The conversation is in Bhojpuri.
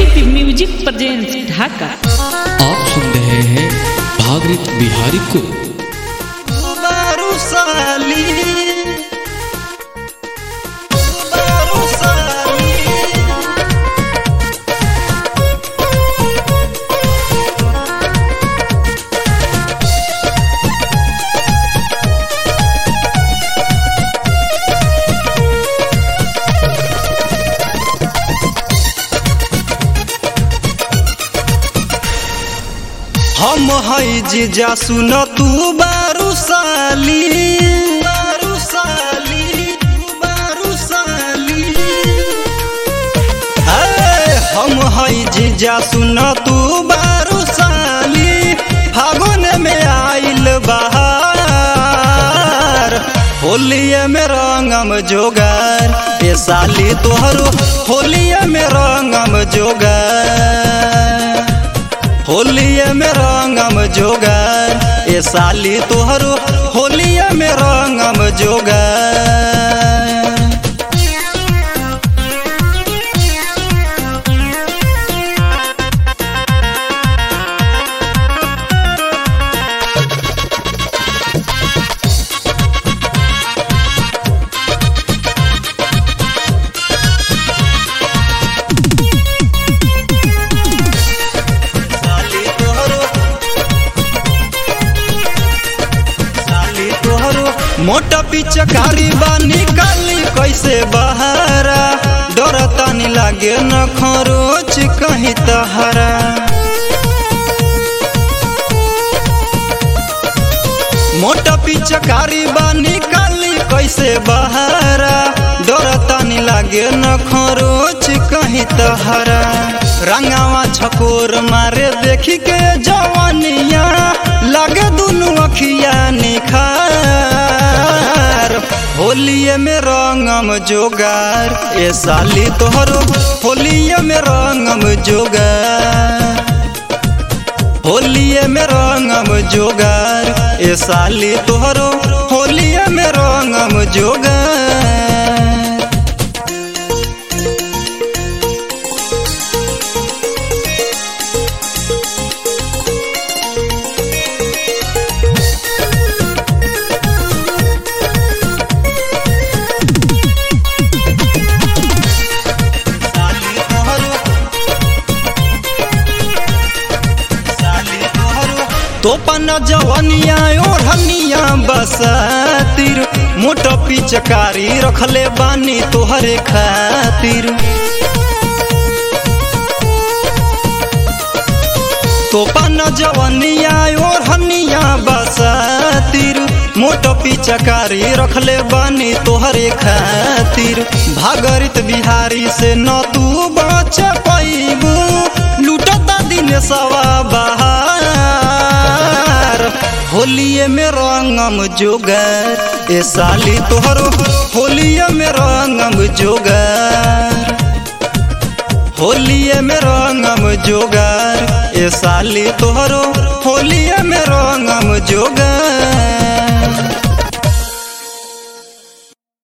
एसीपी म्यूजिक प्रेजेंस ढाका आप सुन रहे हैं भागरित बिहारी को बारू साली बारू साली हम हई जीजा सुन तू बारू साली बारू साली बारू साली ए, हम हई जीजा सुन तू बारू साली फागुन में आइल बहार होलिये में रंगम जोगार ए साली तोहरो होलिये में रंगम जोगार होलिये में रंगम जोगार ए साली तोहरो होलिये में रंगम जोगार साली तोहरो साली तोहरो मोटा पिचकारी बा निकाली कैसे बहारा डर तानी लागे न खरोच कहीं तहरा मोटा पिचकारी बा निकाली कैसे बहारा डर तानी लागे न खरोच कहीं तहरा रंगावा छकोर मारे देखी के जवानिया लागे दुनु अखिया निखार होलिये में रंगम जोगार ए साली तोहरो होलिये में रंगम जोगार होलिये में रंगम जोगार ए साली तोहरो होलिये में रंगम जोगार साली तोहरो साली तोहरो तोपन जवनिया ओढ़निया बसातिर मोट पिचकारी रखले बानी तोहरे खातिर तोपन जवनिया ओढ़निया बसातिर मोट पिचकारी रखले बानी तोहरे खातिर भागरित बिहारी से न तू बच पैबू लूटता दिन सवा बहार होलिये में रंगम जोगार ए साली तोहरो होलिये में रंगम जोगार होलिये में रंगम जोगार ए साली तोहरो होलिये में रंगम जोगार